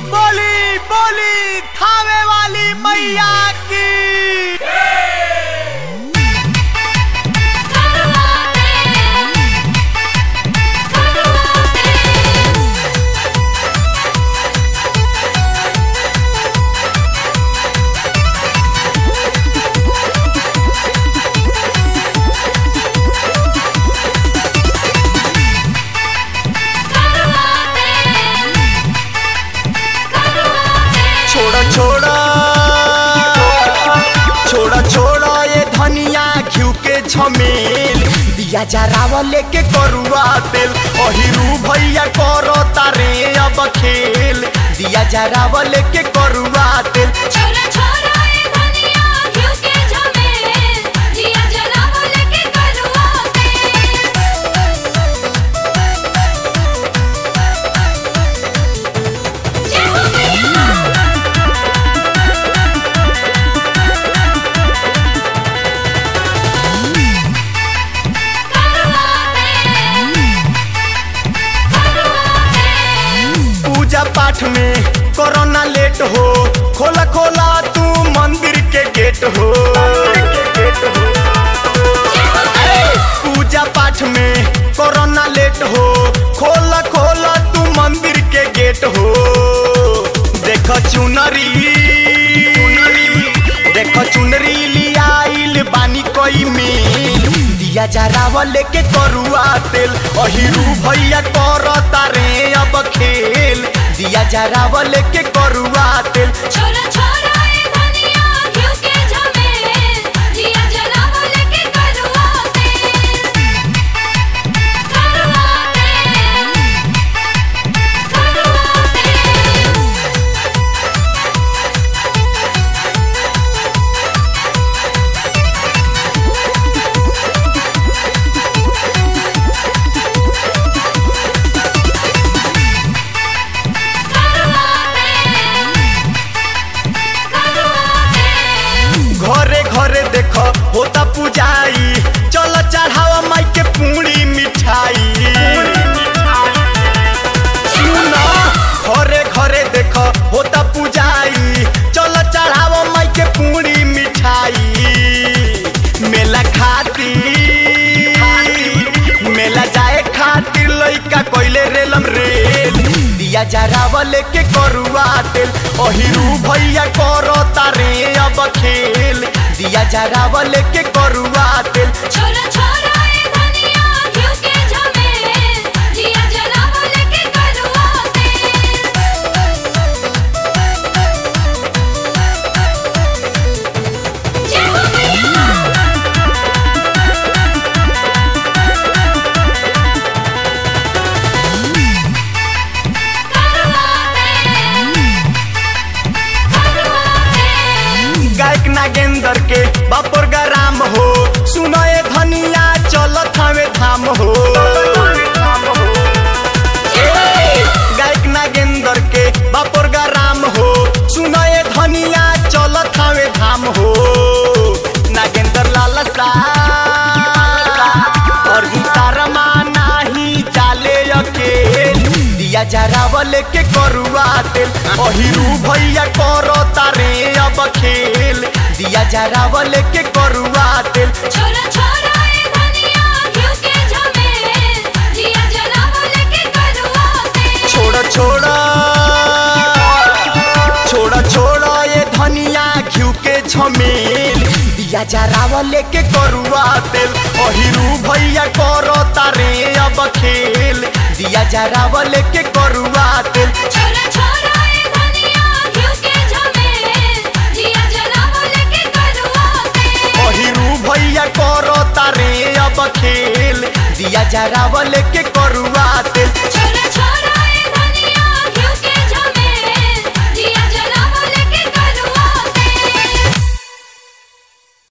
बोली बोली थावे वाली मैया की छोड़ा छोड़ा छोड़ा छोड़ा ये धनिया घिउ के झमेल दिया जरावा लेके करुआ तेल अहिरू भैया करो तारे अब खेल दिया जरावा लेके करुआ तेल छोरा छोरा ए धनिया घिउ के झमेल दिया जलावो लेके करुआ तेल जय हो मैया करुआ तेल करुआ तेल पूजा पाठ में कोरोना लेट हो खोला खोला तू मंदिर के गेट हो पूजा पाठ में कोरोना लेट हो खोला खोला तू मंदिर के गेट हो देख चुनरी देख चुनरी लियाइल बानी कोई मिल दिया जरावा लेके करुआ तेल अहिरू भैया कर तारे अब खेल दिया जरावा लेके करुआ तेल छोरा छोरा ए धनिया घिउ के झमेल दिया जलावो लेके करुआ तेल करुआ तेल करुआ तेल करुआ तेल करुआ तेल घरे घरे देख होता पुजाई चल चढ़ावा माई के पूरी मिठाई सुना घरे घरे देख होता पुजाई चल चढ़ावा माई के पूरी मिठाई मेला खातिर मेला जाए खातिर लइका कोइले रेलम रेल दिया जरावा लेके करुआ तेल अहिरू भैया करो तारे अब खेल दिया जरावा लेके करुआ तेल छोरा छोरा ए धनिया घिउ के झमेल दिया जलावो लेके करुआ तेल जय हो मैया करुआ तेल करुआ तेल गायक नागेंद्र के बापुर राम हो सुनो ए धनिया चलत हवे धाम हो गायक नागेंद्र के बापुर राम हो सुनो ए धनिया चलत हवे धाम हो नागेंद्र लाल सा और तारमा नाही चाले अकेल दिया जरावा लेके करुआ तेल अहिरू भैया करो तारे अब खेल दिया जरावा लेके करुआ तेल छोरा छोरा ए धनिया घिउ के झमेल दिया जलावो लेके करुआ तेल छोड़ा छोड़ा छोड़ा छोड़ा ये धनिया घिउ के झमेल दिया जरावा लेके करुआ तेल अहिरू भैया करो तारे अब खेल दिया जरावा लेके करुआ तेल छोरा छोरा ए धनिया घिउ के झमेल दिया जलावो लेके करुआ तेल अहिरू भैया करो तारे अब खेल दिया जरावा लेके करुआ